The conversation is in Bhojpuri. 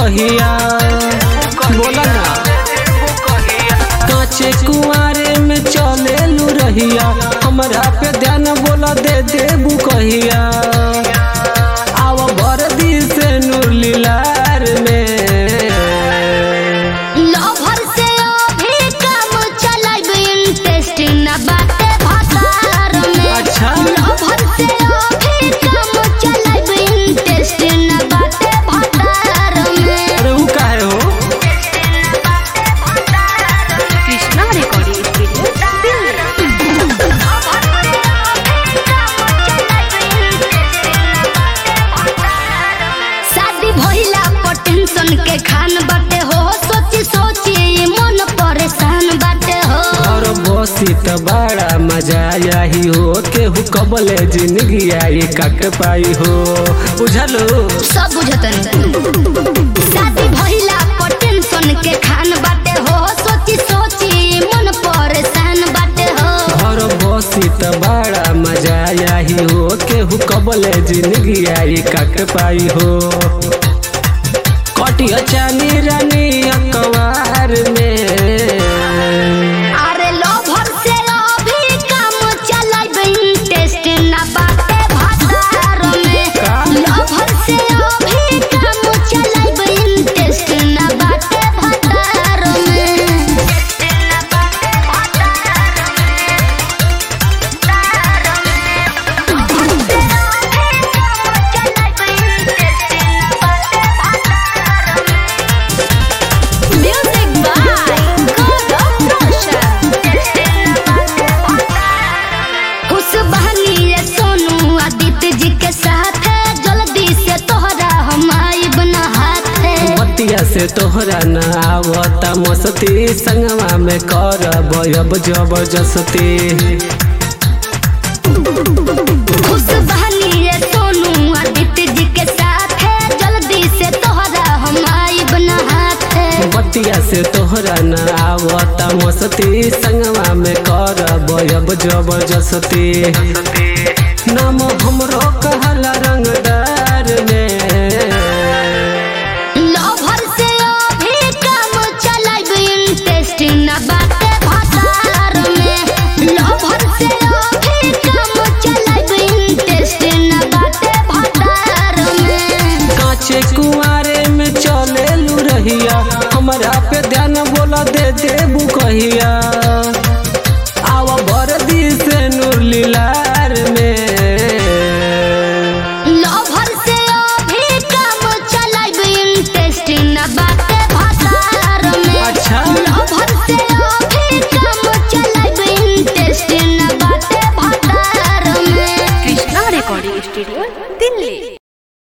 कहिया बोला ना काचे कुआरे में चले लू रहिया हमरा पे ध्यान बोला दे देबू कहिया आव भर दी से नूर लीलार में लवर से अभी काम चलाइब इंटरेस्ट न बाटे भतार में अच्छा। लवर से अभी काम चलाइब इंटरेस्ट न बाटे भतार में अरे ऊ काहे हो कृष्णा रिकॉर्डिंग स्टूडियो शादी भइला पर टेंशन के खान बाटे हो सोची सोची ये मन परेशान बाटे हो और बसी त बड़ा मजा आई हो केहू कबले जिंदगी आई कट पाई हो बुझलो सब बुझतन शादी भइला पर टेंशन के खान बाटे हो सोची सोची मन परेशान बाटे हो और बसी त बड़ा मजा आई हो केहू कबले जिंदगी आई कट पाई हो कटिया चानी रानी अकवार में अरे लोभर से अभी काम चलाइब इंटरेस्ट ना बाटे भतार में का? लोभर से अभी काम चलाइब इंटरेस्ट ना बाटे भतार में Music by Gaurav Roshan. खुश बहनी रे सोनू आदित्य जी के साथ है जल्दी से तोहरा हम आइब न हाथ है बतिया से तोहरा न आवता मस्ती संगवा में कर अब जबरदस्ती खुश बहनी रे सोनू आदित्य जी के साथ है जल्दी से तोहरा हम आइब न हाथ है बतिया से तोहरा न आवता मस्ती संगवा में कर अब जबरदस्ती नाम हमरो कहला रंगदार में लोभर से अभी काम चलाइब इंटरेस्ट न बाटे भतार में लोभर से अभी काम चलाइब इंटरेस्ट न बाटे भतार में काचे कुआरे में चले लू रहिया हमरा पे ध्यान बोला दे देबू कहिया